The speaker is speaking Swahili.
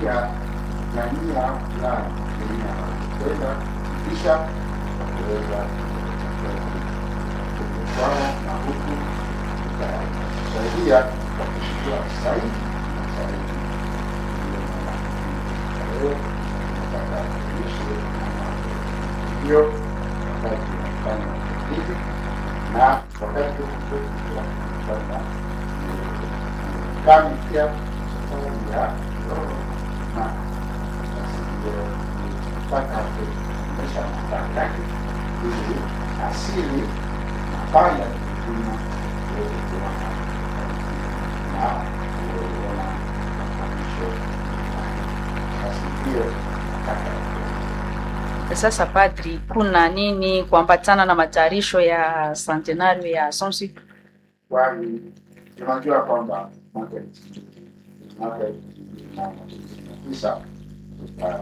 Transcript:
pia na nia fulani inakwenda kisha kuweza kutoa na huku kusaidia kwa kushukua zaidi na zaidi leo nataka kuishi hiyo wakati unafanya hivi na wakati kufanya kami pia safari ya roho na mpaka kuonyesha mataka yake ili asili nafanya kupima uweze kuona na kuona mafundisho basi hiyo nataka Sasa padri, kuna nini kuambatana na matayarisho ya centenario ya Assumption? kwani tunajua kwamba mwaka mwaka elfu mbili na tisa